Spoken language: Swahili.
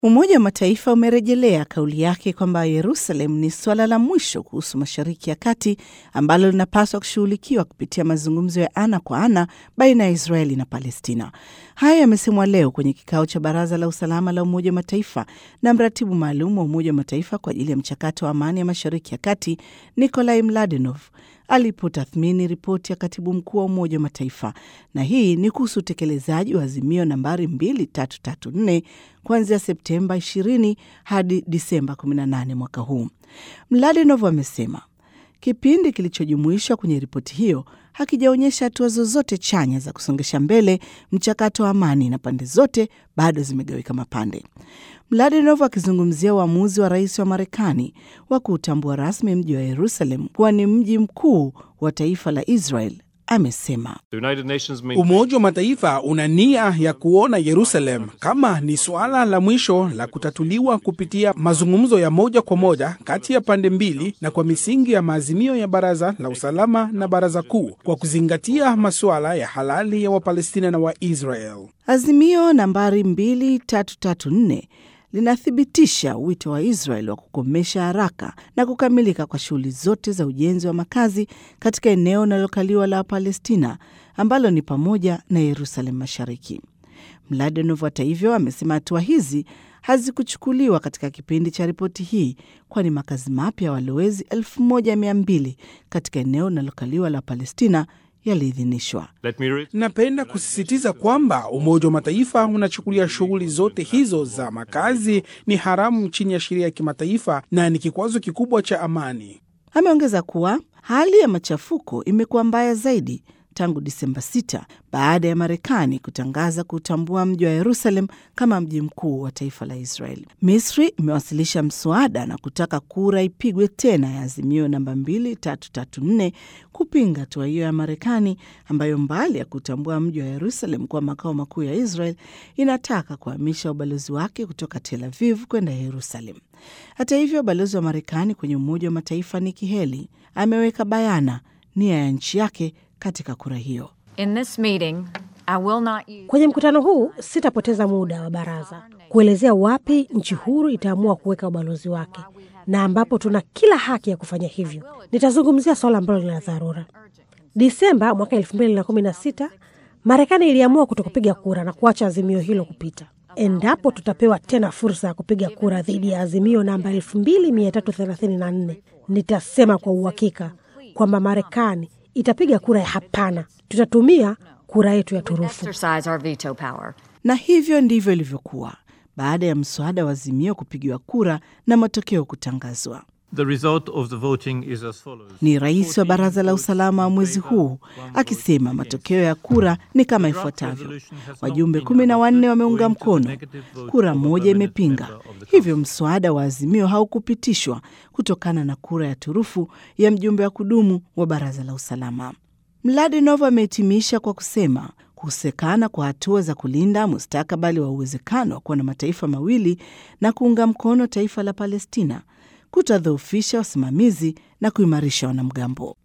Umoja wa Mataifa umerejelea kauli yake kwamba Yerusalem ni suala la mwisho kuhusu Mashariki ya Kati ambalo linapaswa kushughulikiwa kupitia mazungumzo ya ana kwa ana baina ya Israeli na Palestina. Hayo yamesemwa leo kwenye kikao cha Baraza la Usalama la Umoja wa Mataifa na mratibu maalum wa Umoja wa Mataifa kwa ajili ya mchakato wa amani ya Mashariki ya Kati Nikolai Mladenov alipotathmini ripoti ya katibu mkuu wa Umoja wa Mataifa, na hii ni kuhusu utekelezaji wa azimio nambari 2334 kuanzia Septemba 20 hadi Disemba 18 mwaka huu. Mladenov amesema kipindi kilichojumuishwa kwenye ripoti hiyo hakijaonyesha hatua zozote chanya za kusongesha mbele mchakato wa amani na pande zote bado zimegawika mapande. Mladenov akizungumzia uamuzi wa rais wa Marekani wa kuutambua rasmi mji wa Yerusalem kuwa ni mji mkuu wa taifa la Israel amesema Umoja wa Mataifa una nia ya kuona Yerusalem kama ni suala la mwisho la kutatuliwa kupitia mazungumzo ya moja kwa moja kati ya pande mbili na kwa misingi ya maazimio ya Baraza la Usalama na Baraza Kuu kwa kuzingatia masuala ya halali ya Wapalestina na Waisrael. Azimio nambari 2334 linathibitisha wito wa Israel wa kukomesha haraka na kukamilika kwa shughuli zote za ujenzi wa makazi katika eneo linalokaliwa la Palestina ambalo ni pamoja na Yerusalem Mashariki. Mladenov hata hivyo amesema hatua hizi hazikuchukuliwa katika kipindi cha ripoti hii, kwani makazi mapya ya walowezi 1200 katika eneo linalokaliwa la Palestina yaliidhinishwa. Napenda kusisitiza kwamba Umoja wa Mataifa unachukulia shughuli zote hizo za makazi ni haramu chini ya sheria ya kimataifa na ni kikwazo kikubwa cha amani. Ameongeza kuwa hali ya machafuko imekuwa mbaya zaidi tangu Disemba 6 baada ya Marekani kutangaza kutambua mji wa Yerusalem kama mji mkuu wa taifa la Israel. Misri imewasilisha mswada na kutaka kura ipigwe tena ya azimio namba 2334 kupinga hatua hiyo ya Marekani ambayo mbali ya kutambua mji wa Yerusalem kuwa makao makuu ya Israel inataka kuhamisha ubalozi wake kutoka Tel Aviv kwenda Yerusalem. Hata hivyo, balozi wa Marekani kwenye Umoja wa Mataifa Nikki Haley ameweka bayana nia ya nchi yake katika kura hiyo. In this meeting, I will not use... Kwenye mkutano huu sitapoteza muda wa baraza kuelezea wapi nchi huru itaamua kuweka ubalozi wake na ambapo tuna kila haki ya kufanya hivyo. Nitazungumzia swala ambalo lina dharura. Disemba mwaka elfu mbili na kumi na sita Marekani iliamua kutokupiga kura na kuacha azimio hilo kupita. Endapo tutapewa tena fursa ya kupiga kura dhidi ya azimio namba elfu mbili mia tatu thelathini na nne nitasema kwa uhakika kwamba Marekani itapiga kura ya hapana. Tutatumia kura yetu ya turufu. exercise our veto power. Na hivyo ndivyo ilivyokuwa baada ya mswada wa azimio kupigiwa kura na matokeo kutangazwa. The result of the voting is as follows. Ni rais wa baraza la usalama wa mwezi huu akisema matokeo ya kura ni kama ifuatavyo: wajumbe kumi na wanne wameunga mkono, kura moja imepinga. Hivyo mswada wa azimio haukupitishwa kutokana na kura ya turufu ya mjumbe wa kudumu wa baraza la usalama. Mladenov amehitimisha kwa kusema kukosekana kwa hatua za kulinda mustakabali wa uwezekano wa kuwa na mataifa mawili na kuunga mkono taifa la Palestina kutadhoofisha wasimamizi na kuimarisha wanamgambo.